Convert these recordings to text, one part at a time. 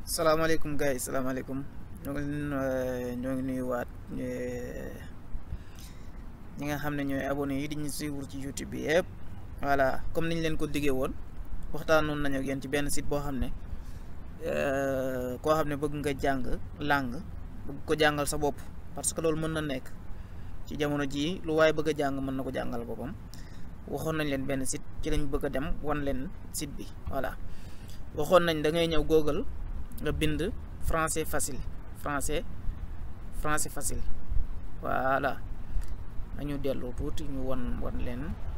salaamaaleykum gars yi salaamaaleykum ñoo ngi leen ñoo ngi nuyuwaat ñi nga xam ne ñooy abonné yi di ñu suivre ci YouTube bi yëpp voilà comme niñ leen ko diggee woon waxtaanoon nañu ak yéen ci benn site boo xam ne koo xam ne bëgg nga jàng langue bëgg ko jàngal sa bopp parce que loolu mën na nekk ci jamono jii lu waaye bëgg a jàng mën na ko jàngal boppam waxoon nañ leen benn site ci lañ bëgg a dem wan leen site bi voilà waxoon nañ da ngay ñëw Google nga bind français facile français français facile voilà nañu dellu tuuti ñu wan wan leen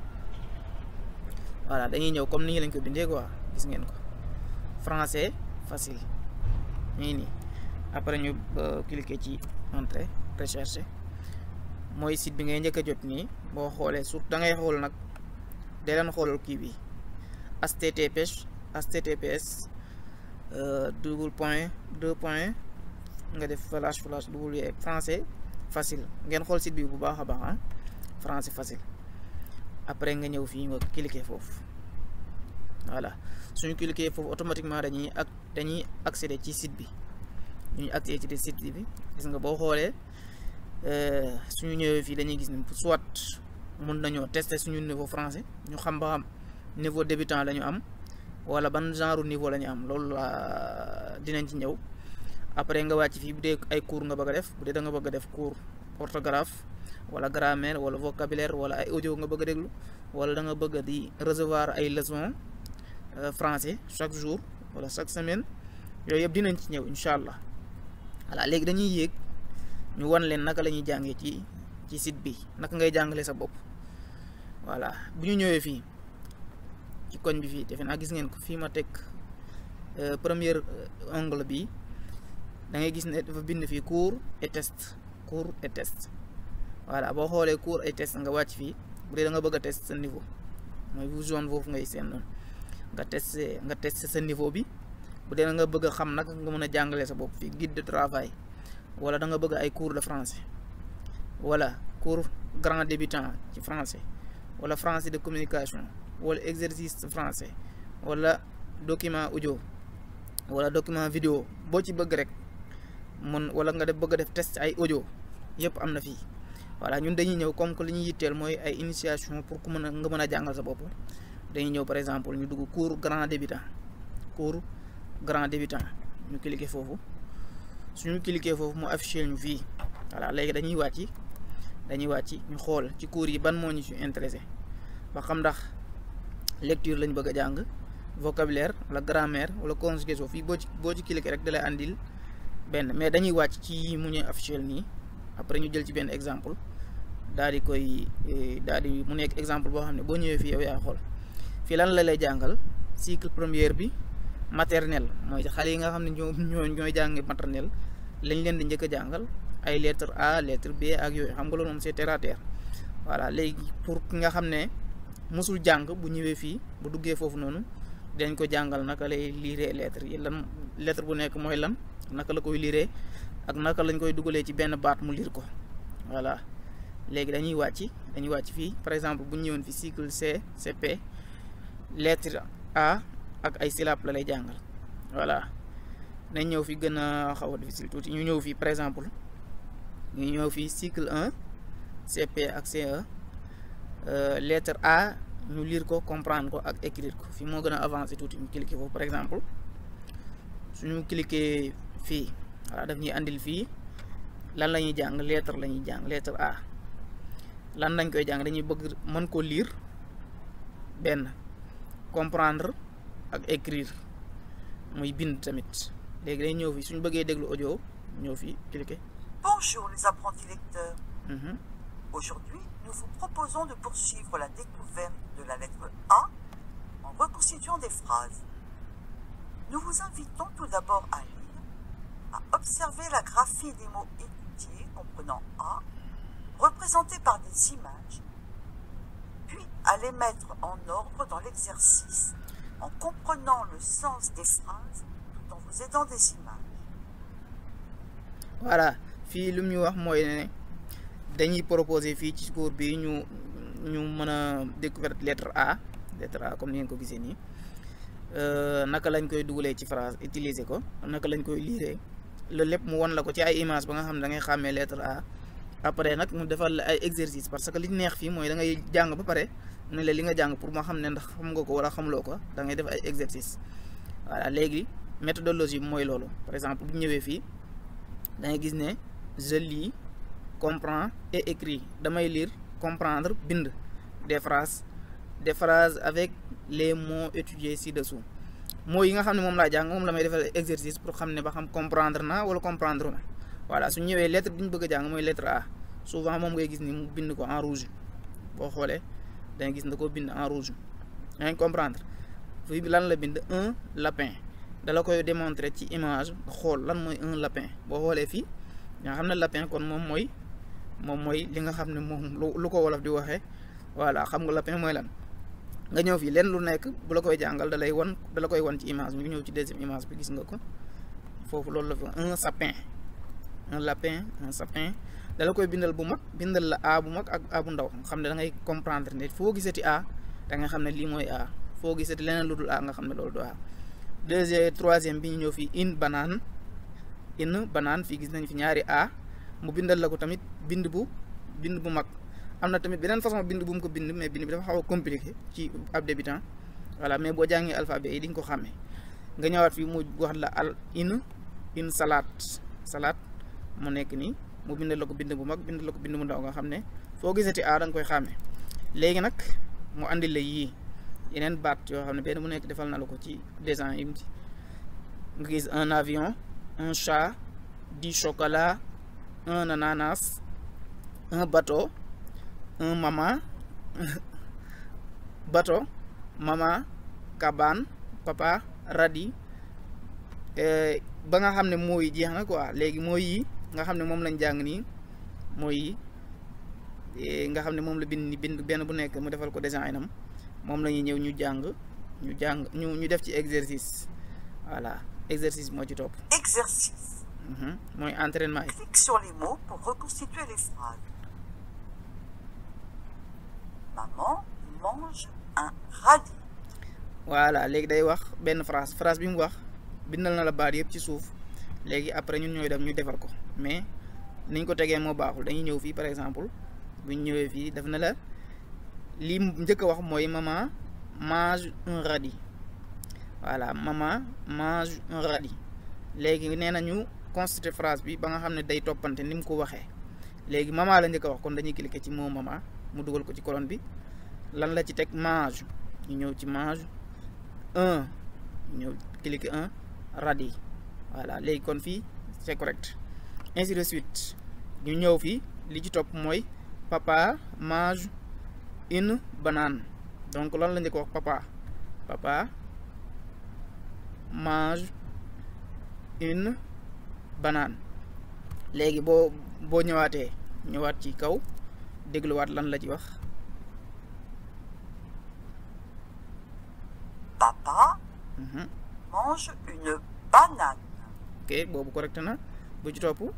voilà dañuy ñëw comme ni lañ ko bindee quoi gis ngeen ko français facile nii nii après ñu cliquer ci entrée recherche mooy site bi ngay njëkk a jot nii boo xoolee surtout da ngay xool nag de leen xoolal kii bi https https double point deux point nga def flash flash double français facile ngeen xool site bi bu baax a baax ah français facile après nga ñëw fii nga cliquer foofu voilà suñu cliquer foofu automatiquement dañuy ak dañuy accéder ci site bi ñuy accéder ci site bi gis nga boo xoolee suñu ñëwee fii dañuy gis ne soit mun nañoo tester suñu niveau français ñu xam ba xam niveau débutant la ñu am wala ban genre niveau la ñu am loolu la dinañ ci ñëw après nga wàcc fii bu dee ay cours nga bëgg a def bu dee da nga bëgg a def cours orthographe wala grammaire wala vocabulaire wala ay audio nga bëgg a déglu wala da nga bëgg di recevoir ay leçons français chaque jour wala chaque semaine yooyu yëpp dinañ ci ñëw incha allah voilà léegi dañuy yéeg ñu wan leen naka la ñuy jàngee ci ci site bi naka ngay jàngale sa bopp voilà bu ñu ñëwee fii ci koñ bi fii defe naa gis ngeen ko fii ma teg première ongle bi da ngay gis ne dafa bind fii cours et test cours et test voilà boo xoolee cours et test nga wàcc fii bu dee da nga bëgg a test sa niveau mooy bu zone foofu ngay seen noonu nga test nga test sa niveau bi bu dee da nga bëgg a xam nag nga mën a jàngale sa bopp fii guide de travail wala da nga bëgg ay cours de français wala cours grand débutant ci français wala français de communication wala exercice français wala document audio wala document vidéo boo ci bëgg rek mun wala nga def bëgg a def test ay audio yëpp am na fii voilà ñun dañuy ñëw comme que li ñuy yitteel mooy ay initiation pour ku mën a nga mën a jàngal sa bopp dañuy ñëw par exemple ñu dugg cours grand débutant cours grand débutant ñu cliquer foofu suñu cliquer foofu mu affiché ñu fii voilà léegi dañuy wàcc dañuy wàcc ñu xool ci cours yi ban moo ñu ci intéressé ba xam ndax lecture lañ bëgg a jàng vocabulaire wala grammaire wala conjugaison fii boo ci boo ci cliquer rek da lay andil benn mais dañuy wàcc ci mu ñu affiché nii après ñu jël ci benn exemple daal di koy daal di mu nekk exemple boo xam ne boo ñëwee fii yow yaa xool fii lan la lay jàngal cycle première bi maternelle mooy xale yi nga xam ne ñoo ñoo ñooy jàng maternelle lañ leen di njëkk a jàngal ay lettre A lettre B ak yooyu xam nga loolu moom c'est terre à terre voilà léegi pour ki nga xam ne musul jàng bu ñëwee fii bu duggee foofu noonu dañ ko jàngal naka lay liiree lettre yi lan lettre bu nekk mooy lan naka la koy liiree ak naka lañ koy dugalee ci benn baat mu liir ko voilà léegi dañuy wàcc dañuy wàcc fii par exemple bu ñu ñëwoon fi cycle C CP lettre A ak ay syllabes la lay jàngal voilà nañ ñëw fi gën a xaw a difficile tuuti ñu ñëw fii par exemple ñu ñëw fii cycle 1 CP ak CE lettre A ñu lire ko comprendre ko ak écrire ko fii moo gën a avancé tuuti ñu cliquer foofu par exemple suñu cliquer fii voilà daf ñuy andil fii lan la ñuy jàng lettre la ñuy jàng lettre A lan lañ koy jàng dañuy bëgg mën ko lire benn comprendre ak écrire muy bind tamit léegi day ñëw fii suñu bëggee déglu audio ñëw fii cliquer. Bonjour les apprentis lecteurs. Aujourd'hui, nous vous proposons de poursuivre la découverte de la lettre A en reconstituant des phrases. Nous vous invitons tout d'abord à lire, à observer la graphie des mots étudiés comprenant A, représentés par des images, puis à les mettre en ordre dans l'exercice en comprenant le sens des phrases tout en vous aidant des images. Voilà, fii lu ñu wax mooy ne dañuy proposer fii ci cours bi ñu ñu mën a découverte lettre A lettre A comme ni ngeen ko gisee nii naka lañ koy dugalee ci phrase utiliser ko naka lañ koy liiree loolu lépp mu won la ko ci ay image ba nga xam ne da ngay xàmmee lettre A après nag mu defal la ay exercice parce que li neex fii mooy da ngay jàng ba pare ne la li nga jàng pour ma xam ne ndax xam nga ko wala xamuloo ko da ngay def ay exercice voilà léegi méthodologie bi mooy loolu par exemple bu ñëwee fii da ngay gis ne je lis comprends et écris damay lire comprendre bind des phrases des phrases avec les mots étudiés ci-dessous mots yi nga xam ne moom laa jàng moom la may defal exercice pour xam ne ba xam comprendre na wala comprendre ma voilà su ñëwee lettre bi ñu bëgg a jàng mooy lettre A souvent moom ngay gis ni mu bind ko en rouge boo xoolee danga gis na ko bind en rouge yaa ngi comprendre fii bi lan la bind un lapin dala koy démontrer ci image xool lan mooy un lapin boo xoolee fii nga xam ne lapin kon moom mooy moom mooy li nga xam ne moom lu ko wolof di waxee voilà xam nga lapin mooy lan nga ñëw fii leen lu nekk bu la koy jàngal da lay wan da la koy wan ci image ñu ñëw ci deuxième image bi gis nga ko foofu loolu la fi un sapin un lapin un sapin da la koy bindal bu mag bindal la a bu mag ak a bu ndaw xam ne da ngay comprendre ne foo gisati a da nga xam ne lii mooy a foo gisati leneen lu dul a nga xam ne loolu du a deuxième troisième bi ñu ñëw fii une banane une banane fii gis nañ fi ñaari a mu bindal la ko tamit bind bu bind bu mag am na tamit beneen façon bind bu mu ko bind mais bind bi dafa xaw a compliqué ci ab débutant voilà mais boo jàngee alphabet yi di nga ko xàmmee nga ñëwaat fii mu wax la al une une salade salade mu nekk nii mu bindal la ko bind bu mag bindal la ko bind bu ndaw nga xam ne foo gisati a da nga koy xàmmee léegi nag mu andi la yii yeneen baat yoo xam ne benn mu nekk defal na la ko ci dessin yi ci nga gis un avion un chat du chocolat un ananas un bateau un maman bateau maman cabane papa radis ba nga xam ne mooy jeex na quoi léegi mooy yi nga xam ne moom lañ jàng nii mooy yi nga xam ne moom la bind ni bind benn bu nekk mu defal ko design am moom la ñuy ñëw ñu jàng ñu jàng ñu ñu def ci exercice voilà exercice moo ci topp. Exercice. mooy entraînement yi. Clique sur les mots pour reconstituer les phrases. Maman mange un radis. voilà léegi day wax benn phrase phrase bi mu wax bindal na la baat yëpp ci suuf léegi après ñun ñooy dem ñu defal ko mais niñ ko tegee moo baaxul dañuy ñëw fii par exemple bu ñu ñëwee fii def na la lii njëkk a wax mooy maman mange un radis voilà maman mange un radis léegi nee na ñu constituer phrase bi ba nga xam ne day toppante ni mu ko waxee léegi maman la njëkk a wax kon dañuy cliquer ci mot maman mu dugal ko ci colonne bi lan la ci teg mange ñu ñëw ci mange un ñëw cliquer un radis voilà léegi kon fii c'est correct ainsi de suite ñu ñëw fii li ci topp mooy papa mange une banane donc lan la njëkk wax papa papa mange une banane léegi boo boo ñëwaatee ñëwaat ci kaw dégluwaat lan la ci wax Papa Mhm. mange une banane. ok boobu correct na bu ci topp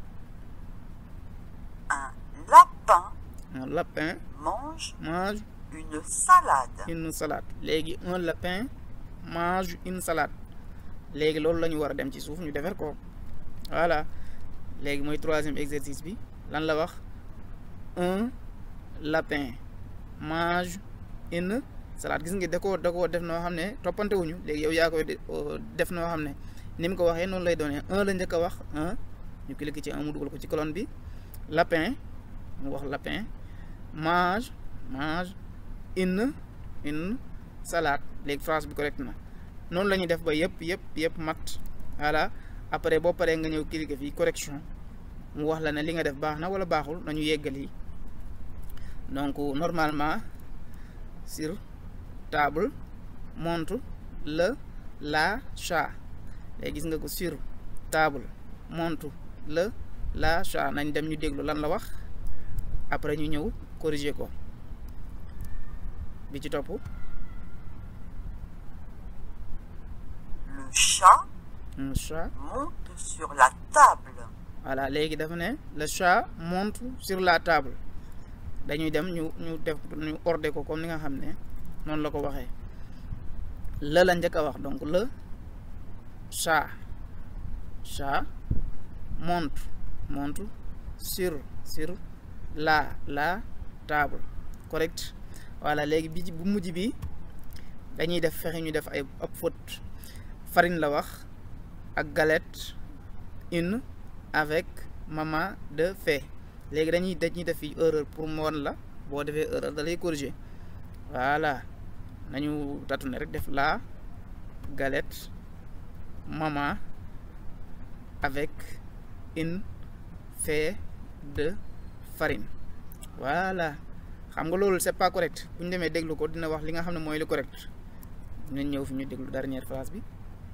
Un lapin un lapin mange mange une salade. une salade léegi un lapin mange une salade léegi loolu la ñu war a dem ci suuf ñu defar ko voilà léegi mooy troisième exercice bi lan la wax un lapin mange une salade gis nga da koo da koo def noo xam ne toppante wuñu léegi yow yaa koy de- euh, def noo xam ne ni mu ko waxee noonu lay doonee un la njëkk a wax un ñu cliquer ci un mu dugal ko ci colonne bi lapin mu wax lapin mange mange une une salade léegi phrase bi correct na noonu la ñuy def ba yëpp yëpp yëpp mat voilà après boo paree nga ñëw cliquer fii correction mu wax la ne li nga def baax na wala baaxul nañu yeggali donc normalement sur table montre le la chat léegi gis nga ko sur table montre le la chat nañ dem ñu déglu lan la wax après ñu ñëw corriger ko bi ci topp Le chat un chat monte sur la table. voilà léegi dafa ne le chat monte sur la table dañuy dem ñu ñu def ñu ordre ko comme ni nga xam ne noonu la ko waxee le la njëkk a wax donc le chat chat monte monte sur sur la la table correct voilà léegi bi bu mujj bi dañuy def fexe ñu def ay ab faute farine la wax ak galette une avec maman de fait léegi dañuy dañuy def fi erreur pour mu won la boo defee erreur da lay corriger voilà nañu tâtonner rek def la galette maman avec une fait de farine voilà xam nga loolu c'est pas correct bu ñu demee déglu ko dina wax li nga xam ne mooy lu correct nañ ñëw fi ñu déglu dernière phrase bi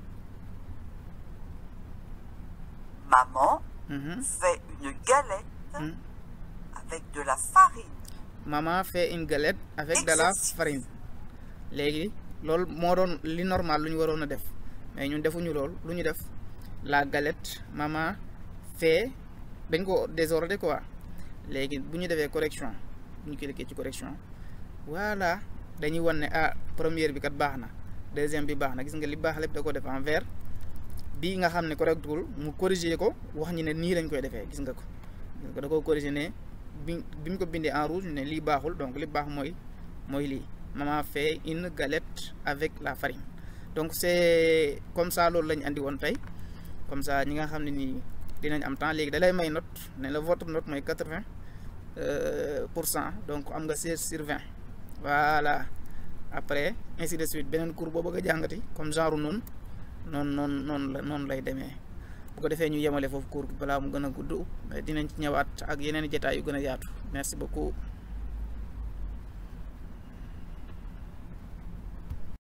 Maman Mhm. fait une galette Mhm. avec de la farine. maman fait une galette avec de la Exercice. farine léegi loolu moo doon li normal lu ñu waroon a def mais ñun defuñu lool lu ñu def la galette maman fait dañ ko désordre quoi léegi bu ñu defee correction bu ñu cliquer ci correction voilà dañuy wan ne ah première bi kat baax na deuxième bi baax na gis nga li baax lépp da ko def en vert bii nga xam ne correctul mu corriger ko wax ñi ne nii lañ koy defee gis nga ko gis nga da ko corriger ne bi bi ñu ko bindee en rouge ne lii baaxul donc li baax mooy mooy lii maman fait une galette avec la farine donc c'est comme ça loolu lañ andi woon tey comme ça ñi nga xam ne nii dinañ am temps léegi da lay may note ne la votre note mooy quatre-vingt pour cent donc am nga seize sur vingt voilà après ainsi de suite beneen cours boo bëgg a jàngati comme genre noonu noonu noonu noonu la noonu lay demee bu ko defee ñu yemale foofu cours bi balaa mu gën a gudd mais dinañ ci ñëwaat ak yeneen jotaay yu gën a yaatu merci beaucoup